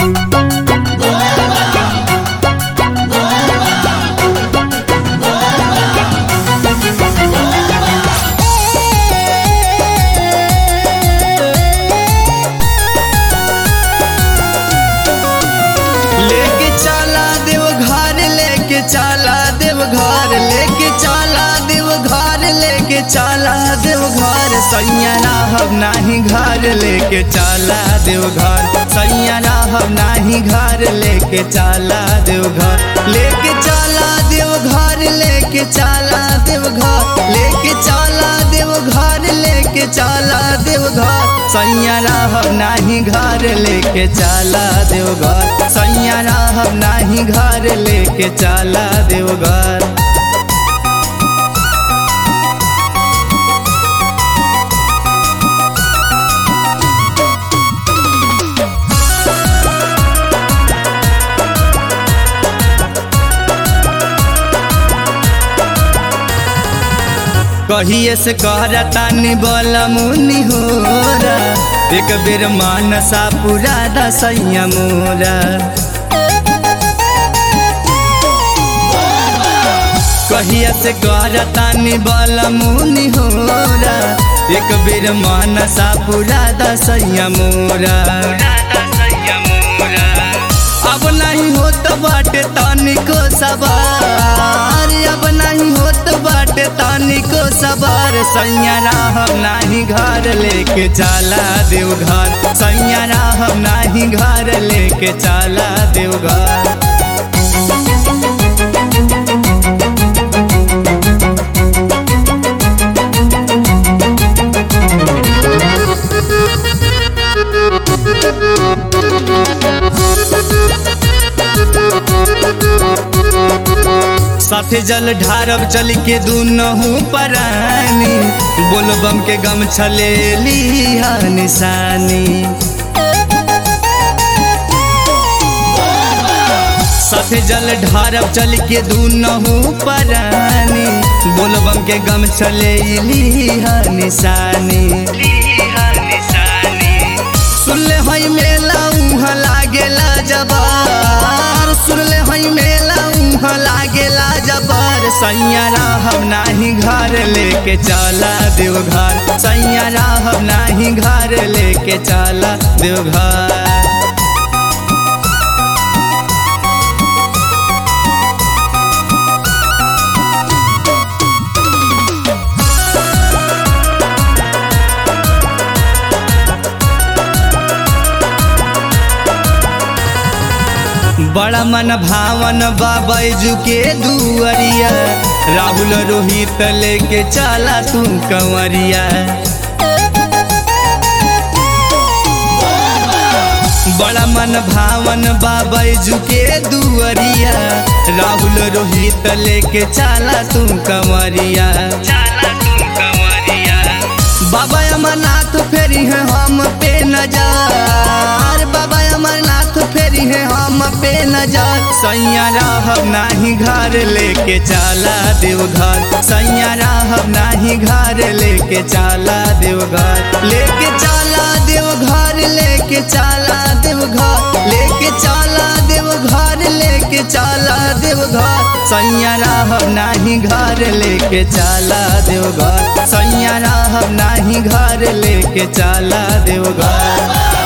लेके चला देव घर लेके चला देव घर लेके चला देव घर लेके चला देव घर सैया राहब नाही घर लेके चला देव घर सैया राहब नाही घर लेके चला देव घर लेके चला देव घर लेके चला देव घर लेके चला देव घर लेके चला देव घर सैया राहब नाही घर लेके चला देव घर सैया राहब नाही घर लेके चला देव घर कहिए से कहतानी बोल मुनि होरा एक बेर मानसा पूरा दसैया मोरा कहिए से कहतानी बोल मुनि होरा एक बेर मानसा पूरा दसैया मोरा अब नहीं होत बाटे तनिको सवार अब नहीं होत बाटे तनिको सवार सैया राहब नाही घर लेके चला देव घर सैया राहब नाही घर लेके चला देव घर साथे जल ढारब चल के दूनहू परानी बोलबम के गम छले लिहा निशानी साथे जल ढारब चल के दूनहू परानी बोलबम के गम छले लिहा निशानी सुनले हई मेला उहाँ लागेला जबार सुनले हई मेला उहाँ लागेला जबार सैया राहब नाही घर लेके चला देव घर सैया राहब नाही घर लेके चला देव घर बड़ा मन भावन बाबैजू के दुअरिया राहुल रोहित लेके चला तू कंवरिया बड़ा मन भावन बाबैजू के दुअरिया राहुल रोहित लेके चला तू कंवरिया बाबा अमरनाथ फेरी है हम पे नजार बाबा अमरनाथ फेरी है हम पे नजार सैया राहब नाही घर लेके चला देव घर सैया राहब नाही घर लेके चला देव घर लेके चला देव घर लेके चला देव घर लेके चला देव घर लेके चला देव घर सैया राहब नाही घर लेके चला देव घर सैया राहब नाही घर लेके चला देव घर